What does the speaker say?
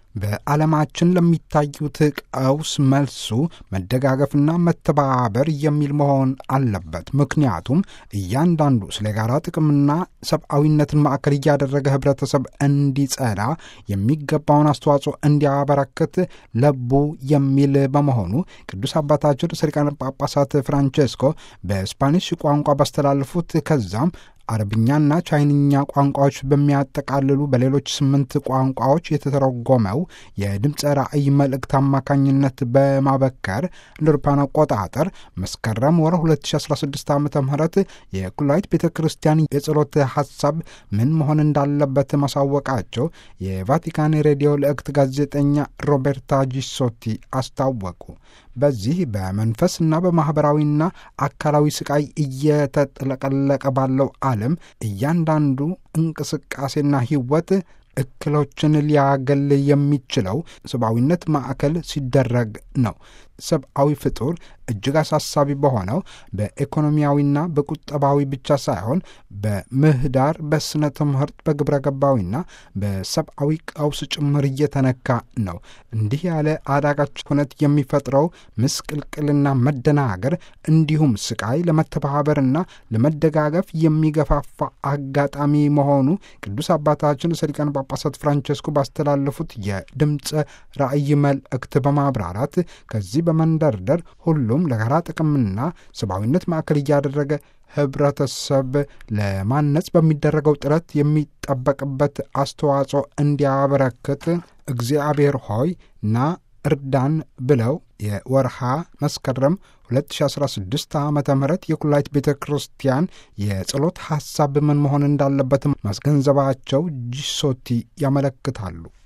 በዓለማችን ለሚታዩት ቀውስ መልሱ መደጋገፍና መተባበር የሚል መሆን አለበት። ምክንያቱም እያንዳንዱ ስለ ጋራ ጥቅምና ሰብአዊነትን ማዕከል እያደረገ ህብረተሰብ እንዲጸና የሚገባውን አስተዋጽኦ እንዲያበረክት ለቡ የሚል በመሆኑ ቅዱስ አባታችን ርዕሰ ሊቃነ ጳጳሳት ፍራንቼስኮ በስፓኒሽ ቋንቋ ባስተላለፉት ከዛም አረብኛና ቻይንኛ ቋንቋዎች በሚያጠቃልሉ በሌሎች ስምንት ቋንቋዎች የተተረጎመው የድምፀ ራእይ መልእክት አማካኝነት በማበከር እንደ አውሮፓውያን አቆጣጠር መስከረም ወር 2016 ዓ ም የኩላዊት ቤተ ክርስቲያን የጸሎት ሐሳብ ምን መሆን እንዳለበት ማሳወቃቸው የቫቲካን ሬዲዮ ልእክት ጋዜጠኛ ሮቤርታ ጂሶቲ አስታወቁ። በዚህ በመንፈስና በማኅበራዊና አካላዊ ስቃይ እየተጥለቀለቀ ባለው ዓለም እያንዳንዱ እንቅስቃሴና ሕይወት እክሎችን ሊያገል የሚችለው ሰብአዊነት ማዕከል ሲደረግ ነው። ሰብአዊ ፍጡር እጅግ አሳሳቢ በሆነው በኢኮኖሚያዊና በቁጠባዊ ብቻ ሳይሆን በምህዳር፣ በስነ ትምህርት፣ በግብረ ገባዊና በሰብአዊ ቀውስ ጭምር እየተነካ ነው። እንዲህ ያለ አዳጋች ሁነት የሚፈጥረው ምስቅልቅልና መደናገር እንዲሁም ስቃይ ለመተባበርና ለመደጋገፍ የሚገፋፋ አጋጣሚ መሆኑ ቅዱስ አባታችን ርዕሰ ሊቃነ ጳጳሳት ፍራንቸስኮ ባስተላለፉት የድምፀ ራእይ መልእክት በማብራራት ከዚህ በመንደርደር ሁሉም ለጋራ ጥቅምና ሰብአዊነት ማዕከል እያደረገ ህብረተሰብ ለማነጽ በሚደረገው ጥረት የሚጠበቅበት አስተዋጽኦ እንዲያበረክት እግዚአብሔር ሆይ ና እርዳን ብለው የወርሃ መስከረም 2016 ዓ ም የኩላይት ቤተ ክርስቲያን የጸሎት ሐሳብ ምን መሆን እንዳለበት ማስገንዘባቸው ጂሶቲ ያመለክታሉ።